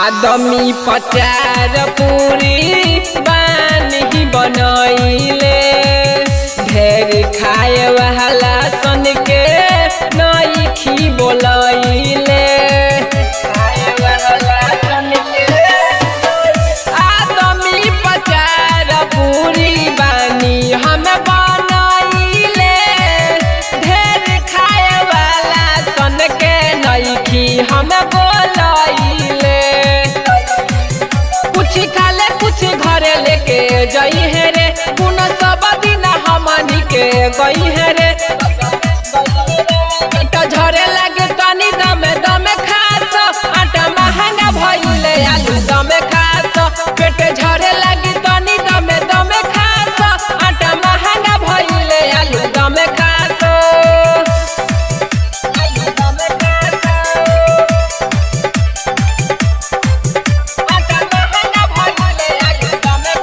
आदमी पचार पूरी बानी बनैले ढेर खाए वाला सन के नईखी बोलैले खाए वाला सन के आदमी पचार पूरी बानी हम बनैले ढेर खाए वाला सन के नईखी हम बोलैले कुछ खाले कुछ घरे लेके जई है रे पुन सब दिन हमनी के गई है रे पेट झरे लागे तनी दमे दमे खास आटा महंगा भइले आलू दमे खास पेट झरे लागे तनी दमे दमे खास आटा महंगा भइले आलू दमे खास आलू दमे खास आटा महंगा भइले आलू दमे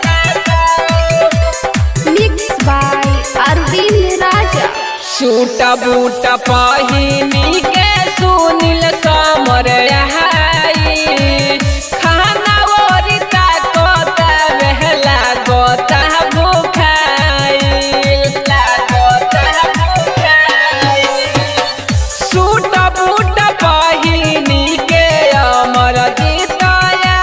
खास Mixed by Arvind Raja. Suit boot पहिनी के सुनिल समर आई खाना ओरिता कोता बहला गोता भूखाई लागोता भूखाई सूट बूट पहिनी के अमर जीतया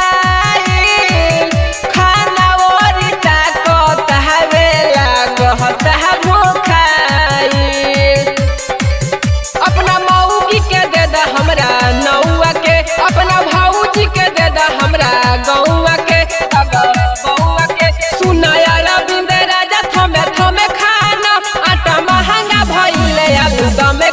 खाना ओरिता कोता बेला गहता भूखाई अपना मऊगी के दे दा हमरा नौआ के अपना भाऊजी के दे दा हमरा गौआ के बउआ के सुनाया रविंद्र राजा थमे थमे खाना आटा महंगा भइले आलू दमे